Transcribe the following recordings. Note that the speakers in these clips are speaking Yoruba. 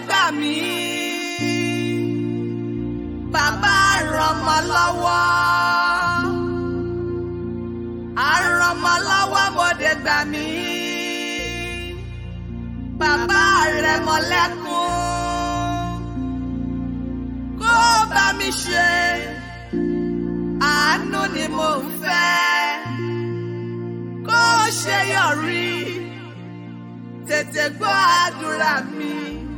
gbà mí. Bàbá rọmọ lọ́wọ́. Àrọmọ lọ́wọ́ mọ̀dé gbà mí. Bàbá rẹ̀ mọ lẹ́kún. Kó bá mi ṣe. Àánú ni mo fẹ́. Kó ṣe yọrí. Tètè gbọ́ àdúrà mi.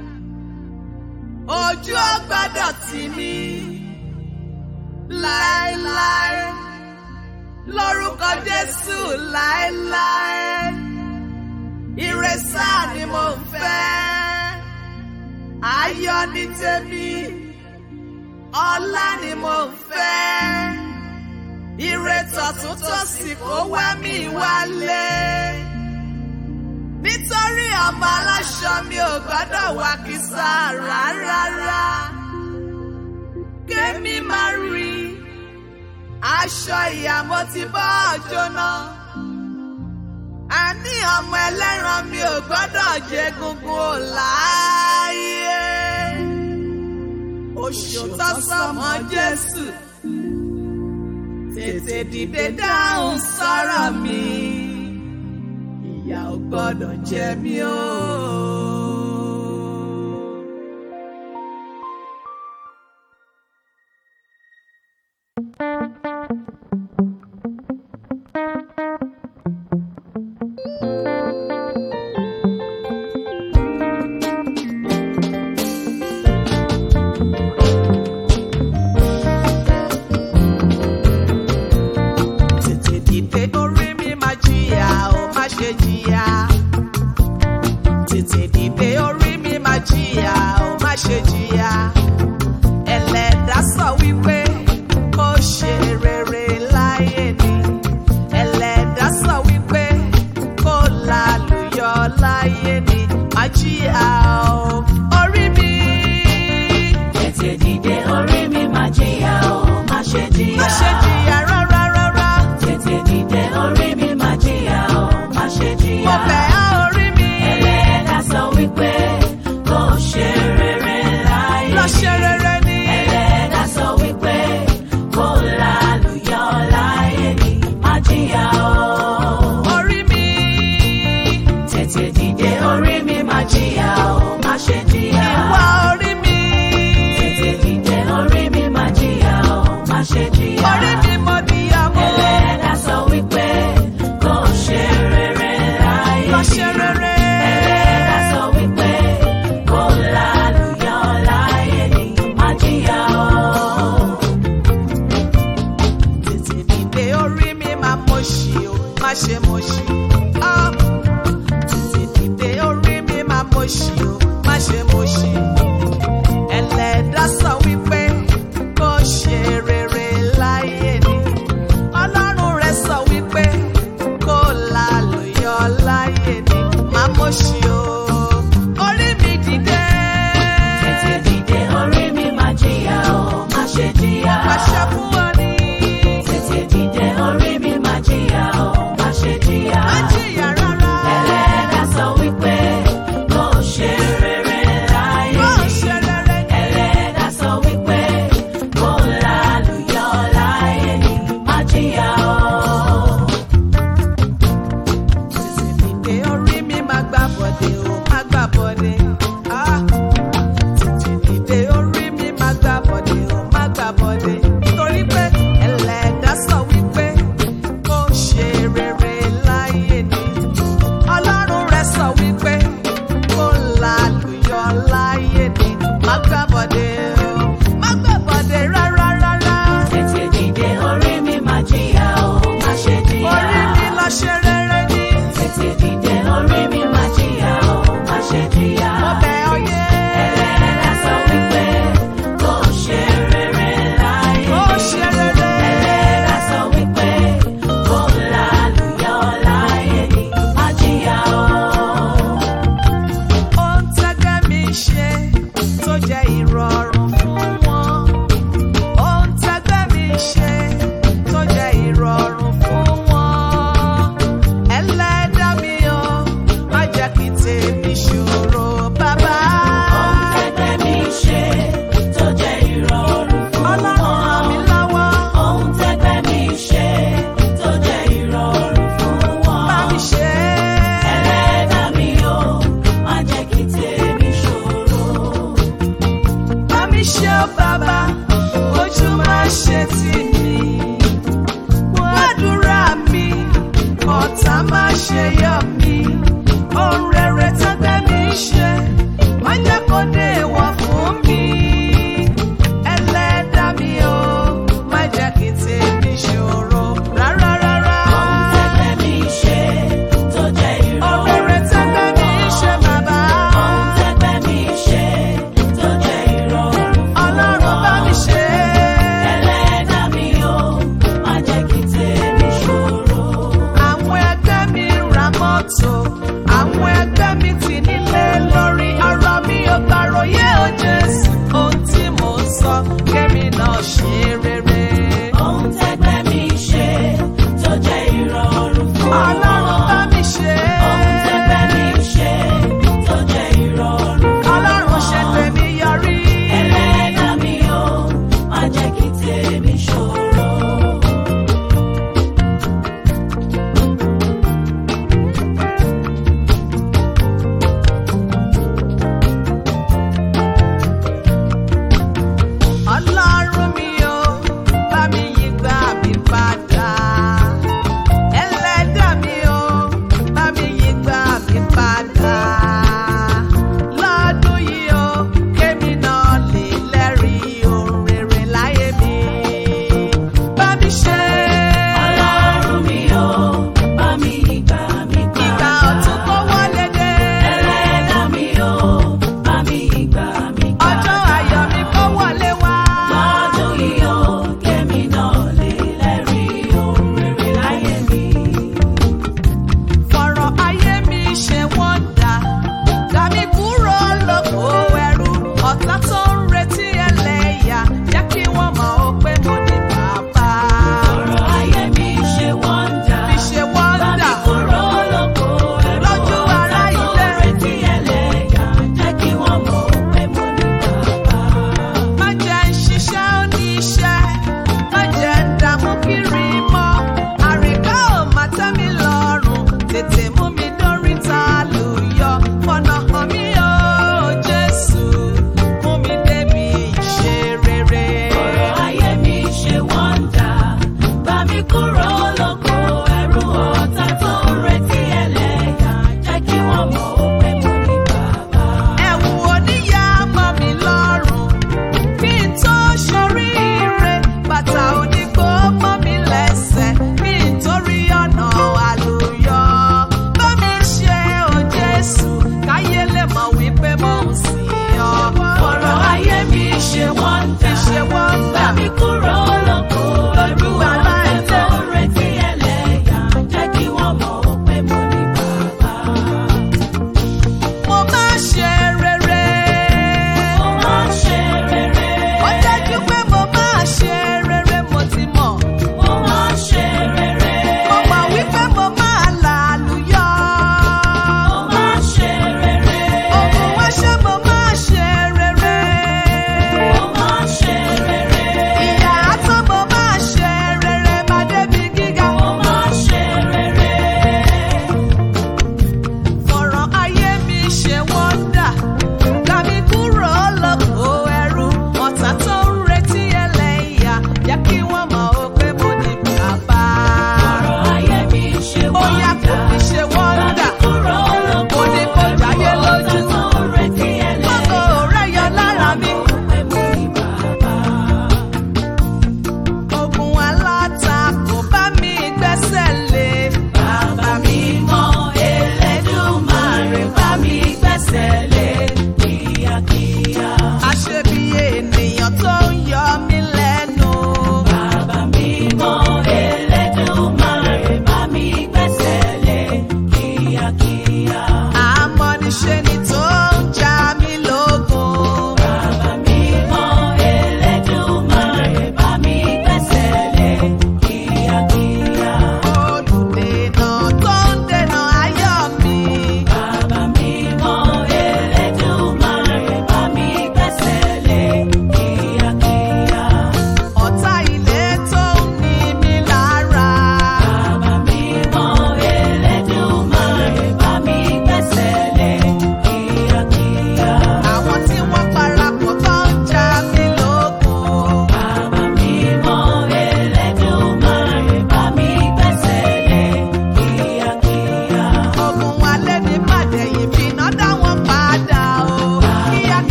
Ojú ò gbọ́dọ̀ tì mí. Láéláé. Lórúkọ Jésù láéláé. Ire sáà ni mo fẹ́. Ayọ̀ ní tèmi. Ọlá ni mo fẹ́. Ire tọ̀tún tòsì kó wá mi wálé. Nítorí ọmọ aláṣọ mi ò gbọ́dọ̀ wá kísà rárá. Kémi máa rí aṣọ ìyàmó ti bọ́ jóná. Àní ọmọ ẹlẹ́ran mi ò gbọ́dọ̀ jẹ gungun ò láàyè. Oṣù tó sọmọ Jésù. Tètè dìde dáhùn sọ̀rọ̀ mi. Ìyà ò gbọ́dọ̀ jẹ mí o. Tètè dìde orí mi máa jìyà ó má ṣe jìyà. Tètè dìde orí mi máa jìyà ó má ṣe jìyà. Ẹlẹ́dàá sọ wípé kó ṣe rere láyé ni. Ẹlẹ́dàá sọ wípé kó lálùyọ láyé ni. Má jìyà ó orí mi. Tètè dìde orí mi máa jìyà o, má ṣe jìyà. Má ṣe jìyà rárá rárá. Tètè dìde orí mi máa jìyà o, má ṣe jìyà. Mo bẹ̀ á orí mi. Ẹlẹ́dàá sọ wípé kó ṣe rere láyé. Lọ ṣe rere ni. Ẹlẹ́dàá sọ wípé kó lálùyọ láyé ni, má jìyà o. Orí mi. Tètè dìde orí mi máa jìyà o, má ṣe jìyà. Ìwà orí mi. Tètè dìde orí mi máa jìyà o, má ṣe jìyà. Orí mi mo níyàwó. Ẹlẹ́dàá sọ wípé kó ṣe rere láyé. Lọ ṣe rere. Ẹlẹ́dàá sọ wípé kó lálùyọ láyé ni má jìyà o. Tètè dìde orí mi máa mọ̀ ṣì o, má ṣe mọ̀ ṣì.